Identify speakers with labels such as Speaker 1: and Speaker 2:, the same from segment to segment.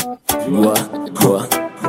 Speaker 1: Wa, wa.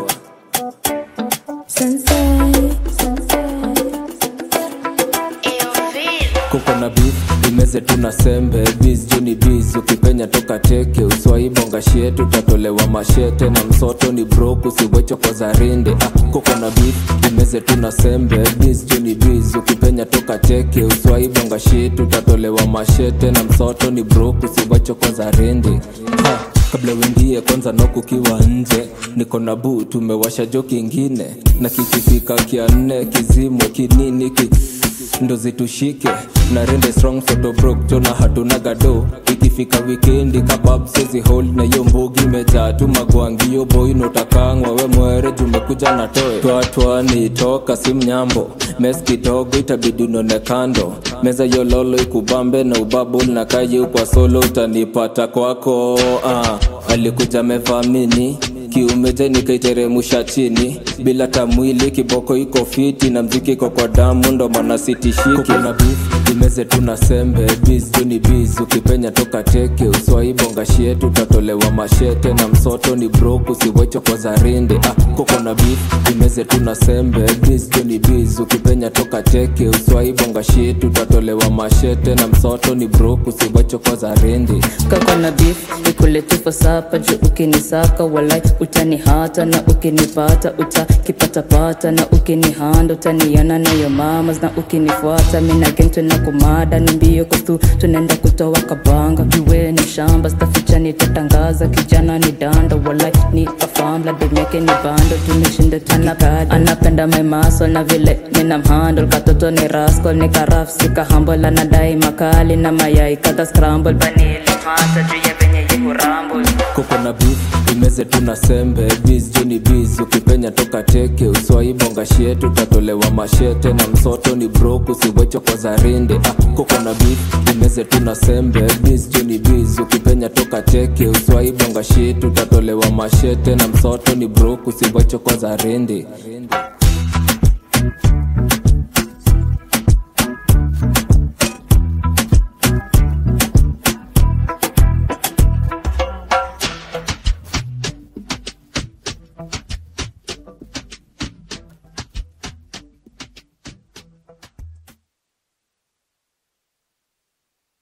Speaker 1: kuko na beef imeze tuna sembe biz juni biz ukipenya toka teke uswaibonga shietu tatolewa mashete na msoto ni brok usiwecho kwa zarinde ah, kuko na beef imeze tuna sembe biz juni biz ukipenya toka teke uswaibonga shietu tatolewa mashete na msoto ni brok usiwecho kwa zarinde ha kabla uingie kwanza nokukiwa nje niko na bu tumewasha jo kingine na kikifika kia nne kizimwe kinini ki ndo zitushike na rende strong photo broke jona hatuna gado ikifika wikendi kabab sezi hold na hiyo mbugi mejaa tu magwangio boy notakangwa we mwere jumekuja na toe twatwani toka si mnyambo mes kidogo itabidi unone kando meza hiyo lolo ikubambe na ubabul na kayi kwa solo utanipata kwako ah, alikuja mevamini kiumeje nikaiteremusha chini bila tamwili kiboko iko fiti na mziki iko kwa damu ndo maana sitishiki na beef imeze tuna sembe biz juni biz ukipenya toka teke uswaibonga shietu tatolewa mashete na msoto ni brok usiwecho kwa zarinde ah, koko na beef imeze tuna sembe biz juni biz ukipenya toka teke uswaibonga shietu tatolewa mashete na msoto ni brok usiwecho kwa zarinde
Speaker 2: kako na beef ikuletufa sapa juu ukinisaka walai utani hata na ukinipata utakipatapata na ukinihanda utaniana nayo mamas na ukinifuata mina gengtwe na kumada ni mbio kustu tunaenda kutoa kabanga jue ni shamba staficha nitatangaza kijana ni danda walai ni kafamla demyake ni bando tumeshinda tunikadi anapenda maimaso na vile nina mhandle katoto ni raskol ni karafsika hambola na dai makali na mayai kata scramble banili hata juu ya venye yuko rumble
Speaker 1: kuko na beef imeze tuna sembe biz juni biz ukipenya toka teke uswaibonga shietu tatolewa mashete na msoto ni brok usiwecho kwa zarinde ah, kuko na beef imeze tuna sembe biz juni biz ukipenya toka teke uswaibonga shietu tatolewa mashete na msoto ni brok usiwecho kwa zarinde